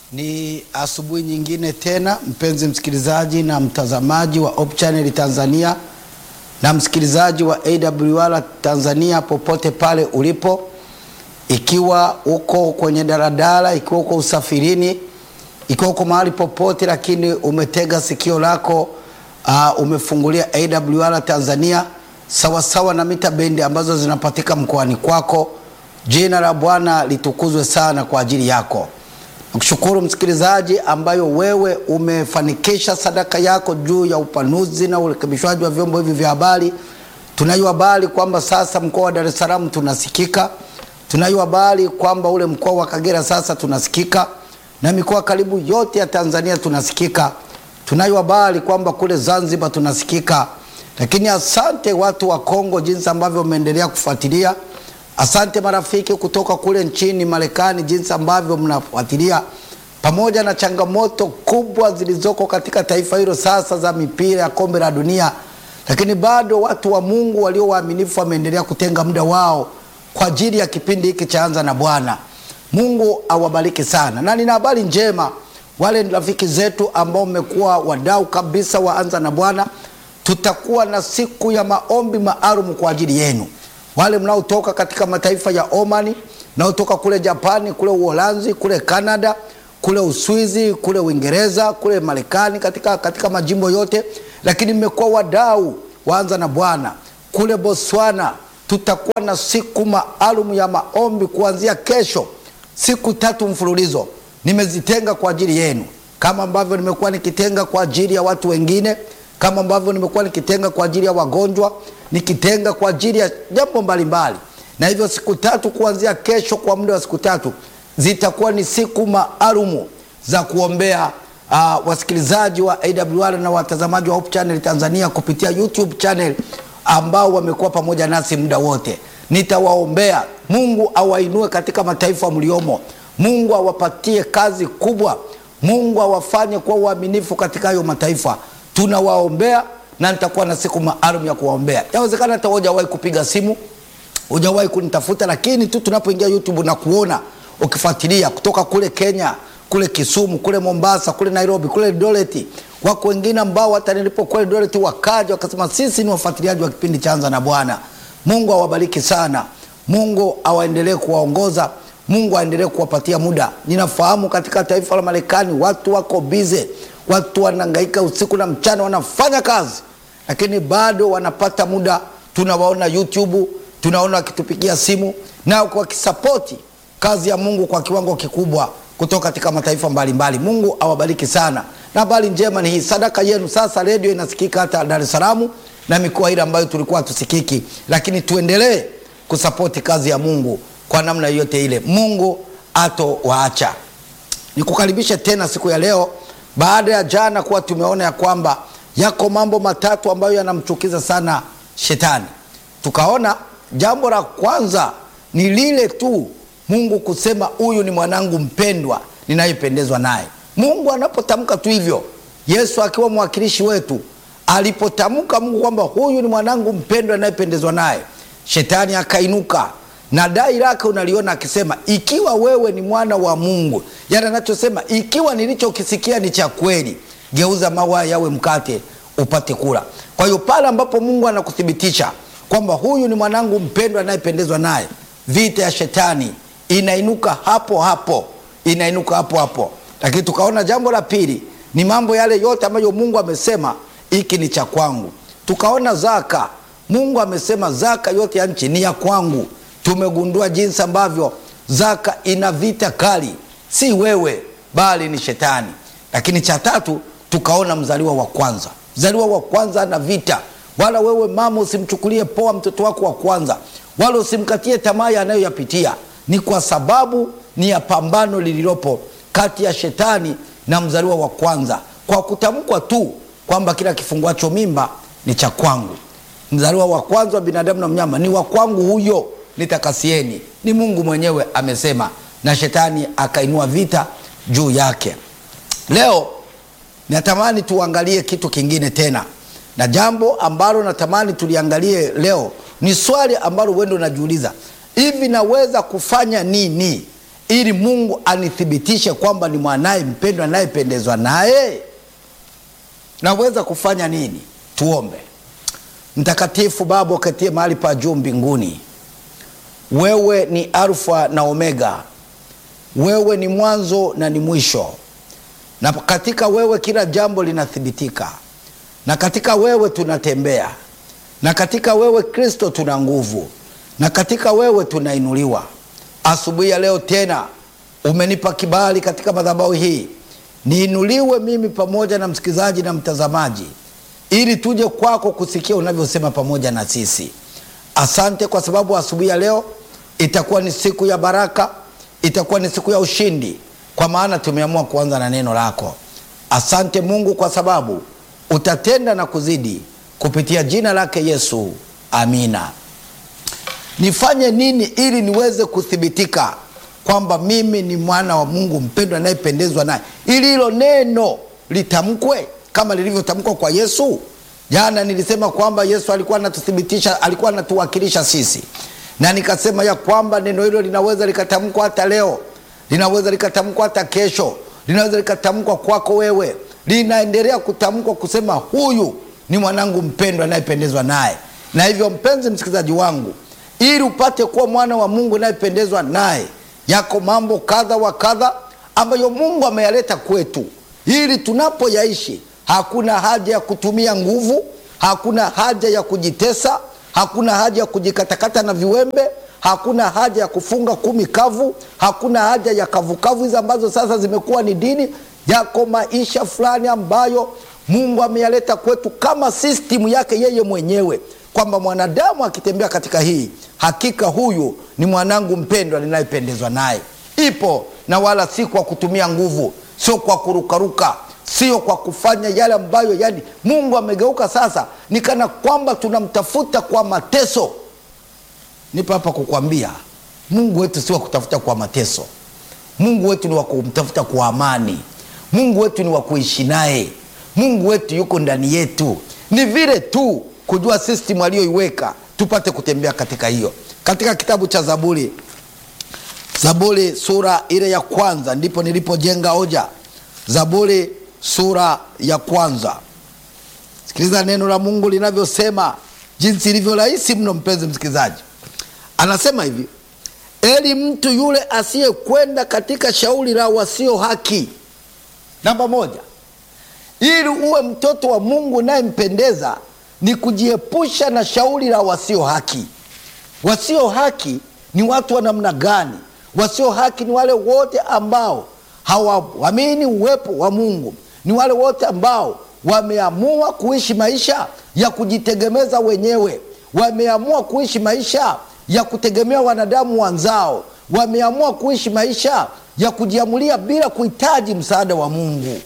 Ni asubuhi nyingine tena, mpenzi msikilizaji na mtazamaji wa Hope Channel Tanzania na msikilizaji wa AWR Tanzania popote pale ulipo, ikiwa uko kwenye daladala, ikiwa uko usafirini, ikiwa uko mahali popote, lakini umetega sikio lako uh, umefungulia AWR Tanzania sawasawa sawa na mita bendi ambazo zinapatika mkoani kwako. Jina la Bwana litukuzwe sana kwa ajili yako. Nakushukuru msikilizaji, ambayo wewe umefanikisha sadaka yako juu ya upanuzi na urekebishwaji wa vyombo hivi vya habari. Tunayo habari kwamba sasa mkoa wa Dar es Salaam tunasikika. Tunayo habari kwamba ule mkoa wa Kagera sasa tunasikika, na mikoa karibu yote ya Tanzania tunasikika. Tunayo habari kwamba kule Zanzibar tunasikika. Lakini asante watu wa Kongo, jinsi ambavyo umeendelea kufuatilia Asante marafiki kutoka kule nchini Marekani, jinsi ambavyo mnafuatilia, pamoja na changamoto kubwa zilizoko katika taifa hilo sasa za mipira ya kombe la dunia, lakini bado watu wa Mungu walio waaminifu wameendelea kutenga muda wao kwa ajili ya kipindi hiki cha Anza na Bwana. Mungu awabariki sana, na nina habari njema, wale ni rafiki zetu ambao mmekuwa wadau kabisa wa Anza na Bwana, tutakuwa na siku ya maombi maalum kwa ajili yenu wale mnaotoka katika mataifa ya Omani, mnaotoka kule Japani, kule Uholanzi, kule Canada, kule Uswizi, kule Uingereza, kule Marekani, katika, katika majimbo yote, lakini mmekuwa wadau waanza na Bwana kule Botswana. Tutakuwa na siku maalum ya maombi kuanzia kesho, siku tatu mfululizo nimezitenga kwa ajili yenu, kama ambavyo nimekuwa nikitenga kwa ajili ya watu wengine, kama ambavyo nimekuwa nikitenga kwa ajili ya wagonjwa nikitenga kwa ajili ya jambo mbalimbali. Na hivyo siku tatu kuanzia kesho, kwa muda wa siku tatu zitakuwa ni siku maalumu za kuombea uh, wasikilizaji wa AWR na watazamaji wa Hope Channel Tanzania kupitia YouTube channel ambao wamekuwa pamoja nasi muda wote. Nitawaombea Mungu awainue katika mataifa mliomo, Mungu awapatie kazi kubwa, Mungu awafanye kuwa uaminifu katika hayo mataifa. Tunawaombea na nitakuwa na siku maalum ya kuwaombea. Yawezekana hata hujawahi kupiga simu, hujawahi kunitafuta, lakini tu tunapoingia YouTube na kuona ukifuatilia kutoka kule Kenya, kule Kisumu, kule Mombasa, kule Nairobi, kule Eldoret, wako wengine ambao hata nilipokuwa Eldoret wakaja wakasema sisi ni wafuatiliaji wa kipindi cha Anza na Bwana. Mungu awabariki sana, Mungu awaendelee kuwaongoza, Mungu aendelee kuwapatia muda. Ninafahamu katika taifa la Marekani watu wako bize, watu wanahangaika usiku na mchana, wanafanya kazi lakini bado wanapata muda. Tunawaona YouTube, tunaona wakitupigia simu na wakisapoti kazi ya Mungu kwa kiwango kikubwa kutoka katika mataifa mbalimbali. Mungu awabariki sana, na habari njema ni hii, sadaka yenu sasa redio inasikika hata Dar es Salaam na mikoa ile ambayo tulikuwa tusikiki, lakini tuendelee kusapoti kazi ya Mungu kwa namna yote ile. Mungu ato waacha. Nikukaribishe tena siku ya leo, baada ya jana kuwa tumeona ya kwamba yako mambo matatu ambayo yanamchukiza sana shetani. Tukaona jambo la kwanza ni lile tu Mungu kusema huyu ni mwanangu mpendwa ninayependezwa naye. Mungu anapotamka tu hivyo, Yesu akiwa mwakilishi wetu alipotamka Mungu kwamba huyu ni mwanangu mpendwa ninayependezwa naye, shetani akainuka na dai lake unaliona akisema, ikiwa wewe ni mwana wa Mungu, yani anachosema ikiwa nilichokisikia ni cha kweli geuza mawe yawe mkate upate kula. Kwa hiyo pale ambapo Mungu anakuthibitisha kwamba huyu ni mwanangu mpendwa anayependezwa naye, vita ya shetani inainuka hapo hapo, inainuka hapo hapo. Lakini tukaona jambo la pili ni mambo yale yote ambayo Mungu amesema hiki ni cha kwangu. Tukaona zaka, Mungu amesema zaka yote ya nchi ni ya kwangu. Tumegundua jinsi ambavyo zaka ina vita kali, si wewe bali ni shetani. Lakini cha tatu tukaona mzaliwa wa kwanza. Mzaliwa wa kwanza na vita, wala wewe mama usimchukulie poa mtoto wako wa kwanza, wala usimkatie tamaa anayoyapitia. Ni kwa sababu ni ya pambano lililopo kati ya shetani na mzaliwa wa kwanza, kwa kutamkwa tu kwamba kila kifunguacho mimba ni cha kwangu. Mzaliwa wa kwanza wa binadamu na mnyama ni wa kwangu, huyo nitakasieni. Ni Mungu mwenyewe amesema, na shetani akainua vita juu yake. Leo natamani tuangalie kitu kingine tena, na jambo ambalo natamani tuliangalie leo ni swali ambalo wewe ndio unajiuliza, hivi naweza kufanya nini ili Mungu anithibitishe kwamba ni mwanaye mpendwa anayependezwa naye? Naweza kufanya nini? Tuombe. Mtakatifu Baba uketie mahali pa juu mbinguni, wewe ni Alfa na Omega, wewe ni mwanzo na ni mwisho, na katika wewe kila jambo linathibitika, na katika wewe tunatembea, na katika wewe Kristo tuna nguvu, na katika wewe tunainuliwa. Asubuhi ya leo tena umenipa kibali katika madhabahu hii niinuliwe mimi pamoja na msikilizaji na mtazamaji, ili tuje kwako kusikia unavyosema pamoja na sisi. Asante kwa sababu asubuhi ya leo itakuwa ni siku ya baraka, itakuwa ni siku ya ushindi, kwa maana tumeamua kuanza na neno lako. Asante Mungu kwa sababu utatenda na kuzidi kupitia jina lake Yesu, amina. Nifanye nini ili niweze kuthibitika kwamba mimi ni mwana wa Mungu mpendwa anayependezwa naye, ili hilo neno litamkwe kama lilivyotamkwa kwa Yesu. Jana nilisema kwamba Yesu alikuwa anatuthibitisha, alikuwa anatuwakilisha sisi, na nikasema ya kwamba neno hilo linaweza likatamkwa hata leo, linaweza likatamkwa hata kesho, linaweza likatamkwa kwako wewe, linaendelea kutamkwa kusema huyu ni mwanangu mpendwa anayependezwa naye. Na hivyo mpenzi msikilizaji wangu, ili upate kuwa mwana wa Mungu anayependezwa naye yako mambo kadha wa kadha ambayo Mungu ameyaleta kwetu ili tunapoyaishi, hakuna haja ya kutumia nguvu, hakuna haja ya kujitesa, hakuna haja ya kujikatakata na viwembe, hakuna haja ya kufunga kumi kavu, hakuna haja ya kavukavu hizi ambazo sasa zimekuwa ni dini. Yako maisha fulani ambayo Mungu ameyaleta kwetu kama sistimu yake yeye mwenyewe, kwamba mwanadamu akitembea katika hii hakika huyu ni mwanangu mpendwa ninayependezwa naye. Ipo na wala si kwa kutumia nguvu, sio kwa kurukaruka, sio kwa kufanya yale ambayo yani Mungu amegeuka sasa ni kana kwamba tunamtafuta kwa mateso. Nipo hapa kukwambia Mungu wetu si wa kutafuta kwa mateso. Mungu wetu ni wa kumtafuta kwa amani. Mungu wetu ni wa kuishi naye. Mungu wetu yuko ndani yetu, ni vile tu kujua system aliyoiweka tupate kutembea katika hiyo. Katika kitabu cha Zaburi, Zaburi sura ile ya kwanza ndipo nilipojenga hoja. Zaburi sura ya kwanza, sikiliza neno la Mungu linavyosema, jinsi ilivyo rahisi mno. Mpenzi msikilizaji, anasema hivi: eli mtu yule asiyekwenda katika shauri la wasio haki. Namba moja, ili uwe mtoto wa Mungu nayempendeza ni kujiepusha na shauri la wasio haki. Wasio haki ni watu wa namna gani? Wasio haki ni wale wote ambao hawaamini uwepo wa Mungu, ni wale wote ambao wameamua kuishi maisha ya kujitegemeza wenyewe, wameamua kuishi maisha ya kutegemea wanadamu wanzao, wameamua kuishi maisha ya kujiamulia bila kuhitaji msaada wa Mungu.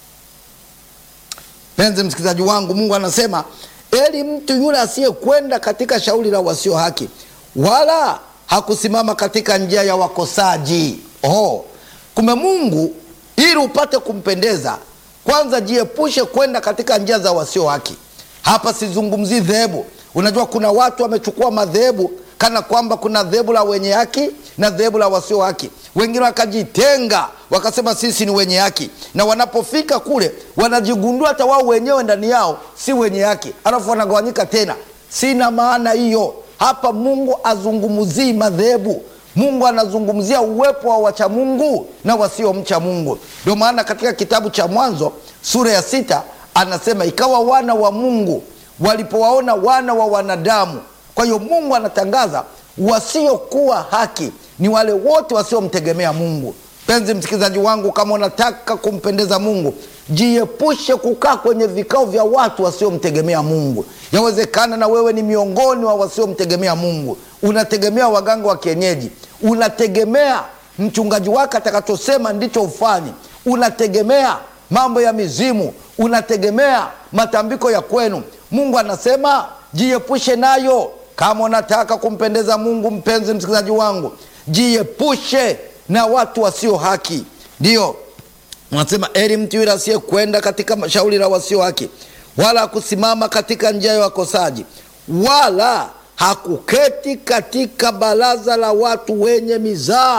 Penzi msikilizaji wangu, Mungu anasema eli mtu yule asiyekwenda katika shauri la wasio haki, wala hakusimama katika njia ya wakosaji. Oh, kumbe Mungu ili upate kumpendeza, kwanza jiepushe kwenda katika njia za wasio haki. Hapa sizungumzii dhehebu. Unajua kuna watu wamechukua madhehebu kana kwamba kuna dhehebu la wenye haki na dhehebu la wasio haki. Wengine wakajitenga wakasema sisi ni wenye haki, na wanapofika kule wanajigundua hata wao wenyewe ndani yao si wenye haki, alafu wanagawanyika tena. Sina maana hiyo hapa. Mungu azungumzii madhehebu. Mungu anazungumzia uwepo wa wacha Mungu na wasiomcha Mungu. Ndio maana katika kitabu cha Mwanzo sura ya sita anasema ikawa wana wa Mungu walipowaona wana wa wanadamu. Kwa hiyo Mungu anatangaza wasiokuwa haki ni wale wote wasiomtegemea Mungu. Mpenzi msikilizaji wangu, kama unataka kumpendeza Mungu, jiepushe kukaa kwenye vikao vya watu wasiomtegemea Mungu. Yawezekana na wewe ni miongoni wa wasiomtegemea Mungu. Unategemea waganga wa kienyeji, unategemea mchungaji wake atakachosema ndicho ufanye, unategemea mambo ya mizimu, unategemea matambiko ya kwenu. Mungu anasema jiepushe nayo. Kama unataka kumpendeza Mungu, mpenzi msikilizaji wangu, jiepushe na watu wasio haki. Ndiyo unasema eri mtu yule asiyekwenda katika shauri la wasio haki, wala hakusimama katika njia ya wakosaji, wala hakuketi katika baraza la watu wenye mizaa.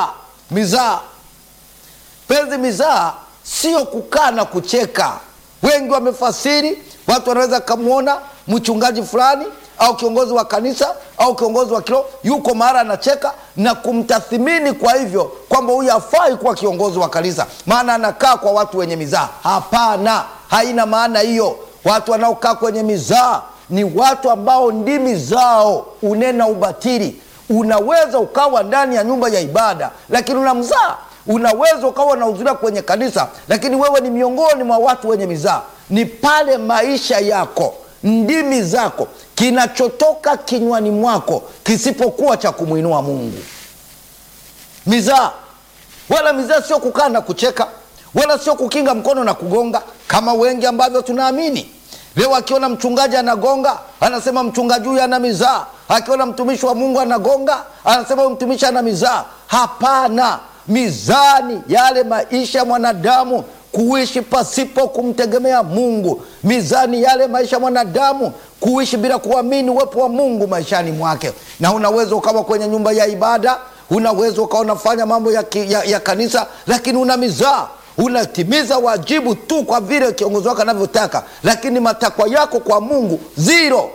mizaa. Penzi, mizaa sio kukaa na kucheka. Wengi wamefasiri, watu wanaweza kamwona mchungaji fulani au kiongozi wa kanisa au kiongozi wa kiroho yuko mahali anacheka na kumtathimini, kwa hivyo kwamba huyu hafai kuwa kiongozi wa kanisa, maana anakaa kwa watu wenye mizaa. Hapana, haina maana hiyo. Watu wanaokaa kwenye mizaa ni watu ambao ndimi zao unena ubatili. Unaweza ukawa ndani ya nyumba ya ibada, lakini una mzaa. Unaweza ukawa unahudhuria kwenye kanisa, lakini wewe ni miongoni mwa watu wenye mizaa. Ni pale maisha yako ndimi zako kinachotoka kinywani mwako kisipokuwa cha kumwinua Mungu. Mizaa wala mizaa sio kukaa na kucheka, wala sio kukinga mkono na kugonga kama wengi ambavyo tunaamini leo. Akiona mchungaji anagonga, anasema mchungaji huyu ana mizaa. Akiona mtumishi wa Mungu anagonga, anasema huyu mtumishi ana mizaa. Hapana, mizaa ni yale maisha ya mwanadamu kuishi pasipo kumtegemea Mungu. Mizani yale maisha mwanadamu kuishi bila kuamini uwepo wa Mungu maishani mwake. Na unaweza ukawa kwenye nyumba ya ibada, unaweza ukawa unafanya mambo ya, ya, ya kanisa, lakini una mizaa, unatimiza wajibu tu kwa vile kiongozi wako anavyotaka, lakini matakwa yako kwa Mungu zero.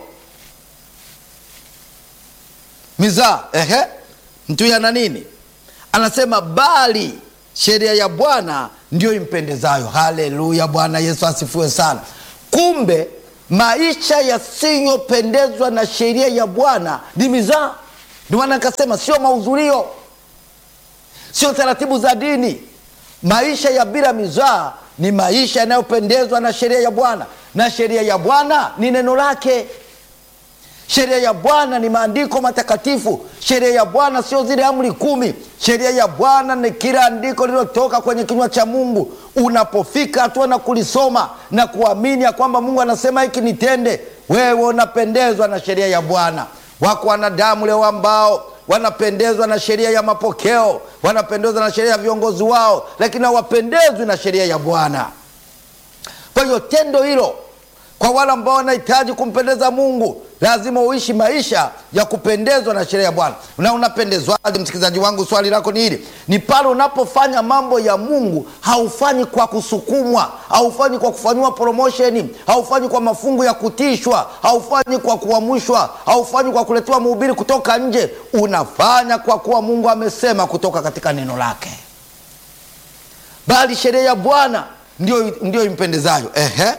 Mizaa ehe, mtu yana nini? Anasema bali sheria ya Bwana ndiyo impendezayo. Haleluya! Bwana Yesu asifiwe sana. Kumbe maisha yasiyopendezwa na sheria ya Bwana ni mizaa. Ndio maana nikasema sio mahudhurio, sio taratibu za dini. Maisha ya bila mizaa ni maisha yanayopendezwa na sheria ya Bwana, na sheria ya Bwana ni neno lake. Sheria ya Bwana ni maandiko matakatifu. Sheria ya Bwana sio zile amri kumi. Sheria ya Bwana ni kila andiko lililotoka kwenye kinywa cha Mungu. Unapofika hatua na kulisoma na kuamini ya kwamba Mungu anasema hiki nitende, wewe unapendezwa na sheria ya Bwana. Wako wanadamu leo ambao wanapendezwa na sheria ya mapokeo, wanapendezwa na sheria ya viongozi wao, lakini hawapendezwi na sheria ya Bwana. Kwa hiyo tendo hilo kwa wale ambao wanahitaji kumpendeza Mungu lazima uishi maisha ya kupendezwa na sheria ya Bwana. Na unapendezwaje, msikilizaji wangu? Swali lako ni hili, ni pale unapofanya mambo ya Mungu, haufanyi kwa kusukumwa, haufanyi kwa kufanyiwa promosheni, haufanyi kwa mafungu ya kutishwa, haufanyi kwa kuamshwa, haufanyi kwa kuletewa mhubiri kutoka nje. Unafanya kwa kuwa Mungu amesema kutoka katika neno lake, bali sheria ya Bwana ndio, ndio impendezayo. Ehe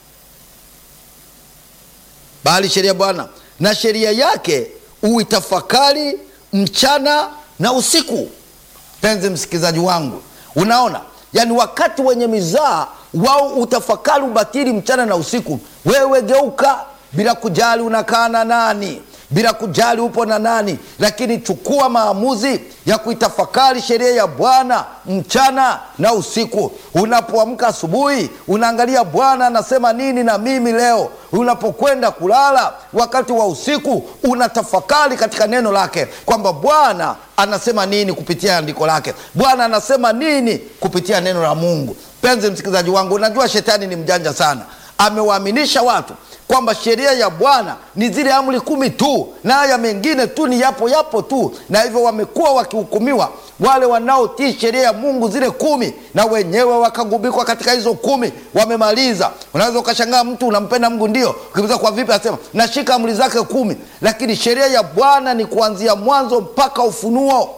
bali sheria ya Bwana na sheria yake uitafakari mchana na usiku. Penzi msikilizaji wangu, unaona, yaani wakati wenye mizaa wao utafakari ubatili mchana na usiku. Wewe geuka bila kujali unakaa na nani, bila kujali upo na nani, lakini chukua maamuzi ya kuitafakari sheria ya Bwana mchana na usiku. Unapoamka asubuhi, unaangalia Bwana anasema nini na mimi leo. Unapokwenda kulala wakati wa usiku, unatafakari katika neno lake kwamba Bwana anasema nini kupitia andiko lake, Bwana anasema nini kupitia neno la Mungu. Penzi msikilizaji wangu, unajua shetani ni mjanja sana, amewaaminisha watu kwamba sheria ya Bwana ni zile amri kumi tu na haya mengine tu ni yapo yapo tu, na hivyo wamekuwa wakihukumiwa wale wanaotii sheria ya Mungu zile kumi, na wenyewe wakagubikwa katika hizo kumi, wamemaliza. Unaweza ukashangaa mtu unampenda Mungu ndio, ukiuliza kwa vipi, asema nashika amri zake kumi, lakini sheria ya Bwana ni kuanzia mwanzo mpaka Ufunuo.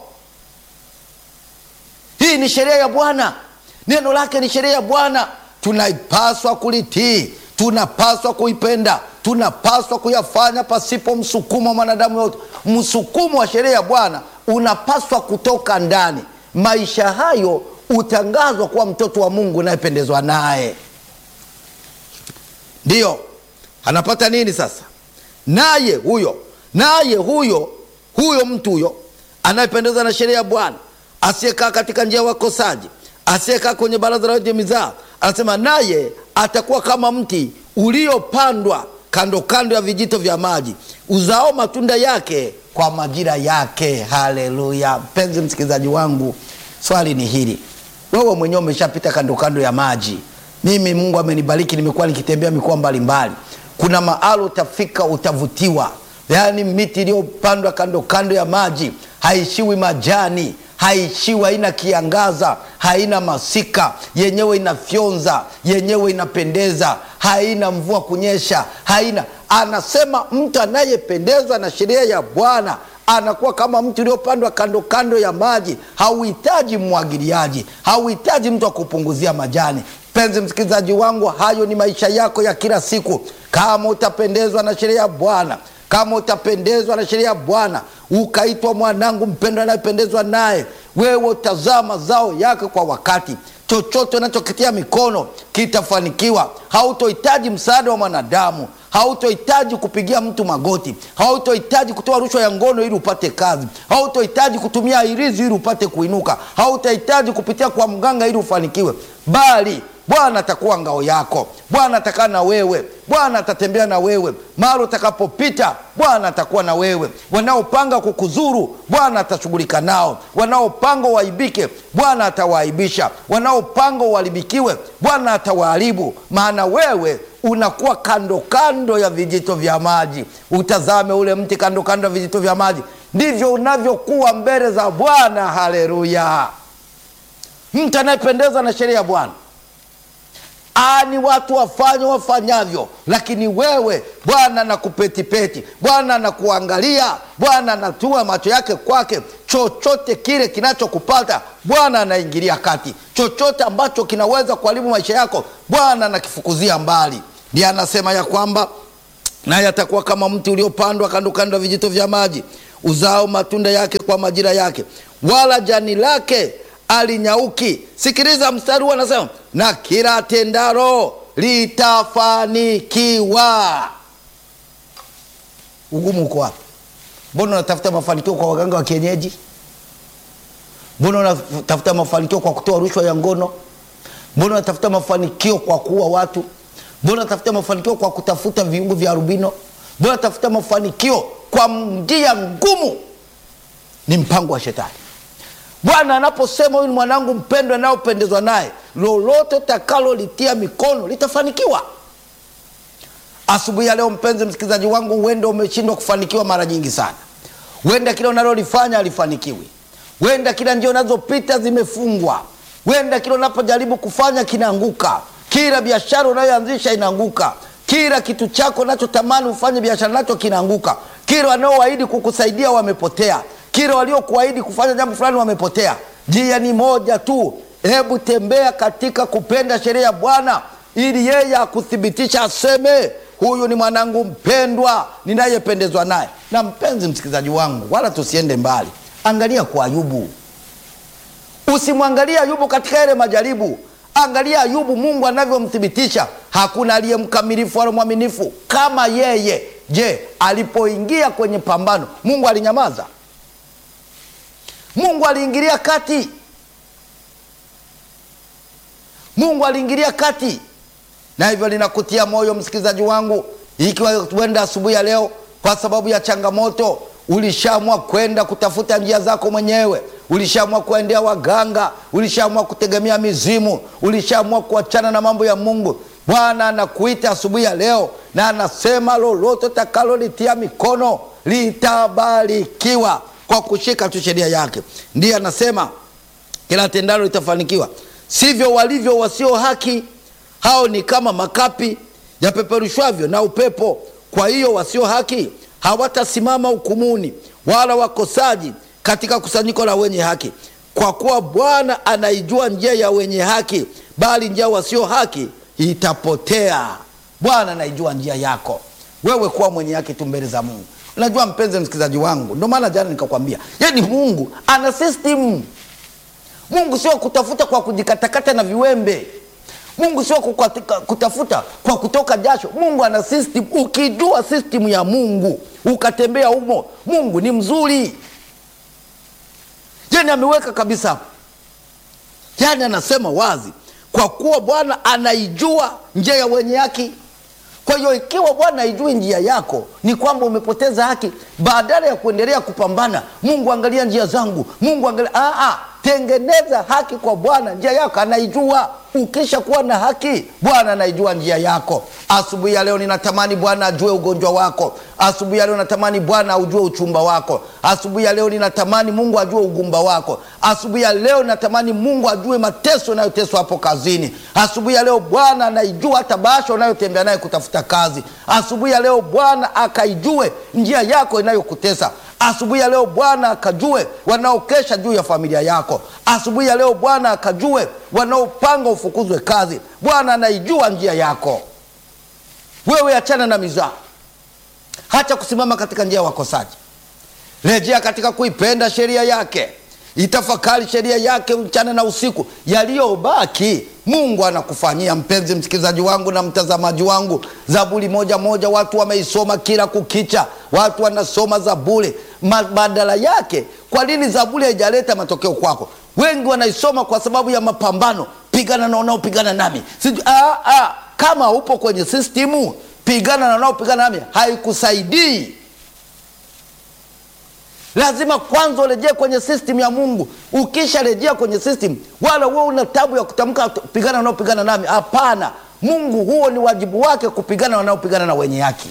Hii ni sheria ya Bwana, neno lake ni sheria ya Bwana, tunaipaswa kulitii tunapaswa kuipenda, tunapaswa kuyafanya pasipo msukumo wa mwanadamu yote. Msukumo wa sheria ya Bwana unapaswa kutoka ndani. Maisha hayo utangazwa kuwa mtoto wa Mungu unayependezwa naye. Ndiyo anapata nini sasa? Naye huyo naye huyo huyo mtu huyo anayependezwa na sheria ya Bwana, asiyekaa katika njia ya wakosaji, asiyekaa kwenye baraza la wenye mizaa, anasema naye atakuwa kama mti uliopandwa kando kando ya vijito vya maji, uzao matunda yake kwa majira yake. Haleluya! Mpenzi msikilizaji wangu, swali ni hili, wewe mwenyewe umeshapita kando kando ya maji. Mimi Mungu amenibariki, nimekuwa nikitembea mikoa mbalimbali. Kuna mahali utafika, utavutiwa, yaani miti iliyopandwa kando kando ya maji haishiwi majani, haishiwi, haina kiangaza, haina masika, yenyewe inafyonza, yenyewe inapendeza, haina mvua kunyesha, haina. Anasema mtu anayependezwa na sheria ya Bwana anakuwa kama mti uliopandwa kando kando ya maji, hauhitaji mwagiliaji, hauhitaji mtu wa kupunguzia majani. Mpenzi msikilizaji wangu, hayo ni maisha yako ya kila siku. Kama utapendezwa na sheria ya Bwana, kama utapendezwa na sheria ya Bwana, ukaitwa mwanangu mpendwa anayependezwa naye, wewe utazaa mazao yake kwa wakati. Chochote unachokitia mikono kitafanikiwa. Hautohitaji msaada wa mwanadamu, hautohitaji kupigia mtu magoti, hautohitaji kutoa rushwa ya ngono ili upate kazi, hautohitaji kutumia hirizi ili upate kuinuka, hautahitaji kupitia kwa mganga ili ufanikiwe, bali Bwana atakuwa ngao yako. Bwana atakaa na wewe. Bwana atatembea na wewe mahali utakapopita. Bwana atakuwa na wewe. Wanaopanga kukuzuru, Bwana atashughulika nao. Wanaopanga uaibike, Bwana atawaaibisha. Wanaopanga uharibikiwe, Bwana atawaharibu. Maana wewe unakuwa kando kando ya vijito vya maji. Utazame ule mti kando kando ya vijito vya maji, ndivyo unavyokuwa mbele za Bwana. Haleluya! Mtu anayependezwa na sheria ya Bwana ni watu wafanye wafanyavyo, lakini wewe Bwana anakupetipeti, Bwana anakuangalia, Bwana anatua macho yake kwake. Chochote kile kinachokupata Bwana anaingilia kati. Chochote ambacho kinaweza kuharibu maisha yako Bwana anakifukuzia mbali. Ndiye anasema ya kwamba naye atakuwa kama mti uliopandwa kando kando ya vijito vya maji, uzao matunda yake kwa majira yake, wala jani lake alinyauki. Sikiliza mstari huu, anasema na kila tendaro litafanikiwa. Ugumu uko wapi? Mbona unatafuta mafanikio kwa waganga wa kienyeji? Mbona unatafuta mafanikio kwa kutoa rushwa ya ngono? Mbona unatafuta mafanikio kwa kuua watu? Mbona unatafuta mafanikio kwa kutafuta viungo vya arubino? Mbona unatafuta mafanikio kwa njia ngumu? Ni mpango wa Shetani. Bwana anaposema huyu ni mwanangu mpendwa anayopendezwa naye, lolote takalolitia mikono litafanikiwa. Asubuhi ya leo, mpenzi msikilizaji wangu, huenda umeshindwa kufanikiwa mara nyingi sana. Huenda kila unalolifanya halifanikiwi, huenda kila njia unazopita zimefungwa, huenda kila unapojaribu kufanya kinaanguka, kila biashara unayoanzisha inaanguka, kila kitu chako unachotamani ufanye biashara nacho kinaanguka, kila wanaoahidi kukusaidia wamepotea kila waliokuahidi kufanya jambo fulani wamepotea. Njia ni moja tu, hebu tembea katika kupenda sheria ya Bwana ili yeye akuthibitisha, aseme huyu ni mwanangu mpendwa ninayependezwa naye. Na mpenzi msikilizaji wangu, wala tusiende mbali, angalia kwa Ayubu. Usimwangalie Ayubu katika yale majaribu, angalia Ayubu Mungu anavyomthibitisha. Hakuna aliye mkamilifu wala mwaminifu kama yeye. Je, alipoingia kwenye pambano Mungu alinyamaza? Mungu aliingilia kati. Mungu aliingilia kati, na hivyo linakutia moyo msikilizaji wangu, ikiwa tuenda asubuhi ya leo, kwa sababu ya changamoto, ulishaamua kwenda kutafuta njia zako mwenyewe, ulishaamua kuendea waganga, ulishaamua kutegemea mizimu, ulishaamua kuachana na mambo ya Mungu. Bwana anakuita asubuhi ya leo na anasema lolote takalolitia mikono litabarikiwa kwa kushika tu sheria yake. Ndiye anasema kila tendalo litafanikiwa. Sivyo walivyo wasio haki, hao ni kama makapi yapeperushwavyo na upepo. Kwa hiyo wasio haki hawatasimama hukumuni, wala wakosaji katika kusanyiko la wenye haki. Kwa kuwa Bwana anaijua njia ya wenye haki, bali njia wasio haki itapotea. Bwana anaijua njia yako wewe, kuwa mwenye haki tu mbele za Mungu. Unajua mpenzi msikilizaji wangu, ndio maana jana nikakwambia, yaani Mungu ana system. Mungu sio kutafuta kwa kujikatakata na viwembe. Mungu sio kutafuta kwa kutoka jasho. Mungu ana system. Ukijua system ya Mungu ukatembea humo, Mungu ni mzuri. Yani ameweka kabisa hapo, yani anasema wazi, kwa kuwa Bwana anaijua njia ya wenye haki. Kwa hiyo ikiwa Bwana haijui njia yako, ni kwamba umepoteza haki. Badala ya kuendelea kupambana, Mungu angalia njia zangu, Mungu angalia. Aa, tengeneza haki kwa Bwana, njia yako anaijua. ukisha kuwa na haki, Bwana anaijua njia yako. Asubuhi ya leo ninatamani Bwana ajue ugonjwa wako. Asubuhi ya leo natamani Bwana ujue uchumba wako. Asubuhi ya leo ninatamani Mungu ajue ugumba wako. Asubuhi ya leo natamani Mungu ajue mateso unayoteswa hapo kazini. Asubuhi ya leo Bwana anaijua hata bahasha unayotembea naye kutafuta kazi. Asubuhi ya leo Bwana akaijue njia yako inayokutesa. Asubuhi ya leo Bwana akajue wanaokesha juu ya familia yako. Asubuhi ya leo Bwana akajue wanaopanga ufukuzwe kazi. Bwana anaijua njia yako. Wewe achana na mizaa, hacha kusimama katika njia ya wakosaji. Rejea katika kuipenda sheria yake, itafakari sheria yake mchana na usiku. Yaliyobaki Mungu anakufanyia. Mpenzi msikilizaji wangu na mtazamaji wangu, Zaburi moja moja watu wameisoma kila kukicha, watu wanasoma Zaburi. Badala yake, kwa nini Zaburi haijaleta matokeo kwako? Wengi wanaisoma kwa sababu ya mapambano, pigana na wanaopigana nami. Sijui ah, ah, kama upo kwenye sistimu, pigana na wanaopigana nami, haikusaidii. Lazima kwanza urejee kwenye system ya Mungu. Ukisharejea kwenye system, wala wewe una tabu ya kutamka pigana wanaopigana nami. Hapana, Mungu huo ni wajibu wake kupigana wanaopigana na wenye haki.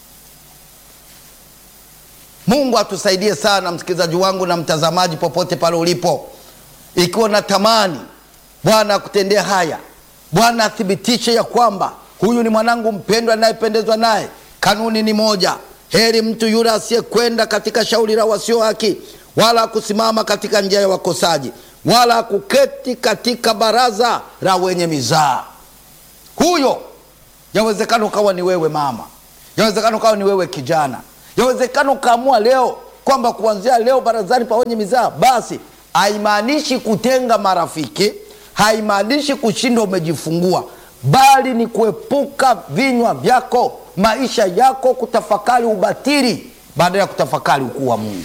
Mungu atusaidie sana, msikilizaji wangu na mtazamaji, popote pale ulipo, ikiwa natamani Bwana akutendee haya, Bwana athibitishe ya kwamba huyu ni mwanangu mpendwa anayependezwa naye. Kanuni ni moja Heri mtu yule asiyekwenda katika shauri la wasio haki, wala kusimama katika njia ya wakosaji, wala kuketi katika baraza la wenye mizaa. Huyo yawezekana ukawa ni wewe mama, yawezekana ukawa ni wewe kijana, yawezekana ukaamua leo kwamba kuanzia leo barazani pa wenye mizaa. Basi haimaanishi kutenga marafiki, haimaanishi kushinda umejifungua, bali ni kuepuka vinywa vyako maisha yako kutafakari ubatili baada ya kutafakari ukuu wa Mungu.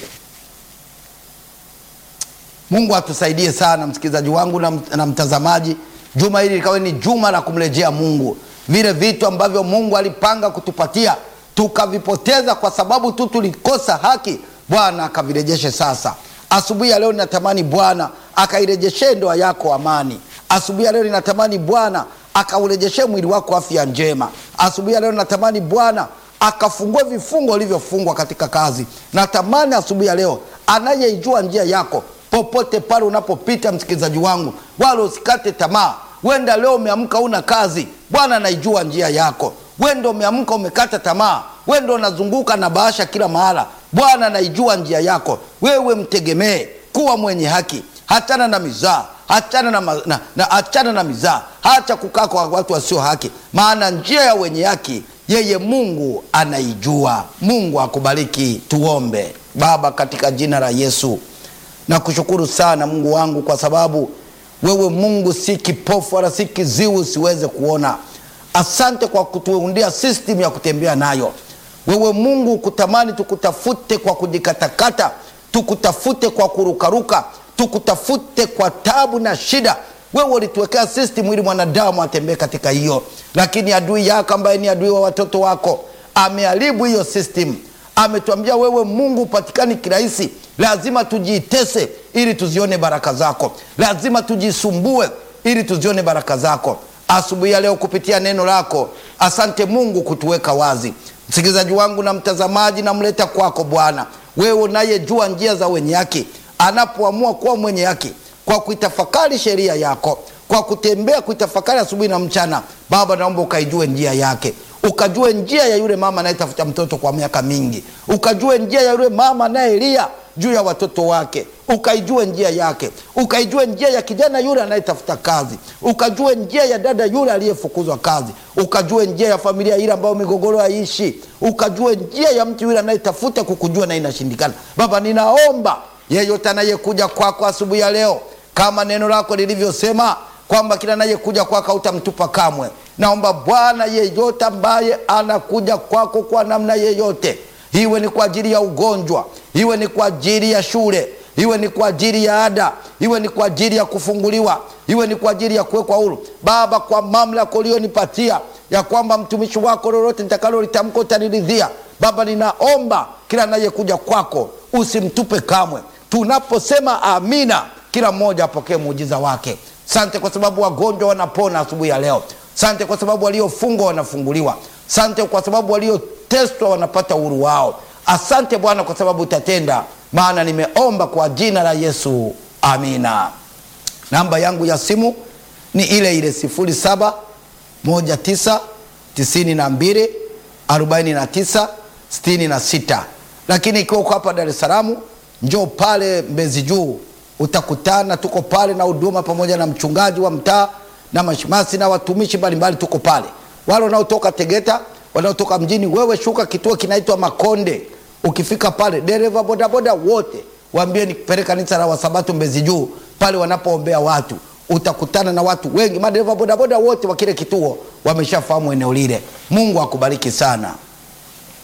Mungu atusaidie sana, msikilizaji wangu na, na mtazamaji. Juma hili likawe ni juma la kumrejea Mungu. Vile vitu ambavyo Mungu alipanga kutupatia tukavipoteza kwa sababu tu tulikosa haki, Bwana akavirejeshe sasa. Asubuhi ya leo ninatamani Bwana akairejeshe ndoa yako amani. Asubuhi ya leo ninatamani Bwana akaurejeshe mwili wako afya njema. Asubuhi ya leo natamani Bwana akafungue vifungo ulivyofungwa katika kazi. Natamani asubuhi ya leo anayeijua njia yako popote pale unapopita, msikilizaji wangu, wala usikate tamaa. Wenda leo umeamka una kazi, Bwana anaijua njia yako. Wenda umeamka umekata tamaa, wenda unazunguka na bahasha kila mahala, Bwana anaijua njia yako. Wewe mtegemee, kuwa mwenye haki, hachana na mizaa Achana na, na, na, achana na mizaa, hacha kukaa kwa watu wasio haki, maana njia ya wenye haki yeye Mungu anaijua. Mungu akubariki. Tuombe. Baba, katika jina la Yesu nakushukuru sana Mungu wangu, kwa sababu wewe Mungu si kipofu wala si kiziwi usiweze kuona. Asante kwa kutuundia system ya kutembea nayo. Wewe Mungu kutamani tukutafute kwa kujikatakata, tukutafute kwa kurukaruka tukutafute kwa tabu na shida. Wewe ulituwekea system ili mwanadamu atembee katika hiyo, lakini adui yako ambaye ni adui wa watoto wako ameharibu hiyo system. Ametuambia wewe Mungu upatikani kirahisi, lazima tujiitese ili tuzione baraka zako, lazima tujisumbue ili tuzione baraka zako. Asubuhi ya leo kupitia neno lako, asante Mungu kutuweka wazi. Msikilizaji wangu na mtazamaji, namleta kwako Bwana, wewe unayejua njia za wenye haki anapoamua kuwa mwenye haki kwa kuitafakari sheria yako, kwa kutembea kuitafakari asubuhi na mchana. Baba, naomba ukaijue njia yake, ukajue njia ya yule mama anayetafuta mtoto kwa miaka mingi, ukajue njia ya yule mama anayelia juu ya watoto wake, ukaijue njia yake, ukaijue njia ya kijana yule anayetafuta kazi, ukajue njia ya dada yule aliyefukuzwa kazi, ukajue njia ya familia ile ambayo migogoro haiishi, ukajue njia ya mtu yule anayetafuta kukujua na inashindikana. Baba, ninaomba yeyote anayekuja kwako asubuhi ya leo, kama neno lako lilivyosema kwamba kila anayekuja kwako hautamtupa kamwe. Naomba Bwana, yeyote ambaye anakuja kwako kwa namna yeyote, iwe ni kwa ajili ya ugonjwa, iwe ni kwa ajili ya shule, iwe ni kwa ajili ya ada, iwe ni kwa ajili ya kufunguliwa, iwe ni kwa ajili ya kuwekwa huru, Baba, kwa mamlaka ulionipatia ya kwamba mtumishi wako lolote nitakalolitamka utaniridhia. Baba, ninaomba kila anayekuja kwako usimtupe kamwe. Tunaposema amina, kila mmoja apokee muujiza wake Sante kwa sababu wagonjwa wanapona asubuhi ya leo. Sante kwa sababu waliofungwa wanafunguliwa. Sante kwa sababu walioteswa wanapata uhuru wao. Asante Bwana kwa sababu utatenda, maana nimeomba kwa jina la Yesu, amina. Namba yangu ya simu ni ile ile sifuri saba moja tisa tisini na mbili arobaini na tisa sitini na sita. Lakini ikiwa uko hapa Dar es Salaam, njoo pale Mbezi Juu, utakutana tuko pale na huduma pamoja na mchungaji wa mtaa na mashemasi na watumishi mbalimbali, tuko pale. Wale wanaotoka Tegeta, wanaotoka mjini, wewe shuka kituo kinaitwa Makonde. Ukifika pale, dereva bodaboda wote waambie nikupeleka kanisa la Wasabato Mbezi Juu, pale wanapoombea watu utakutana na watu wengi. Madereva bodaboda wote wa kile kituo wameshafahamu eneo lile. Mungu akubariki sana.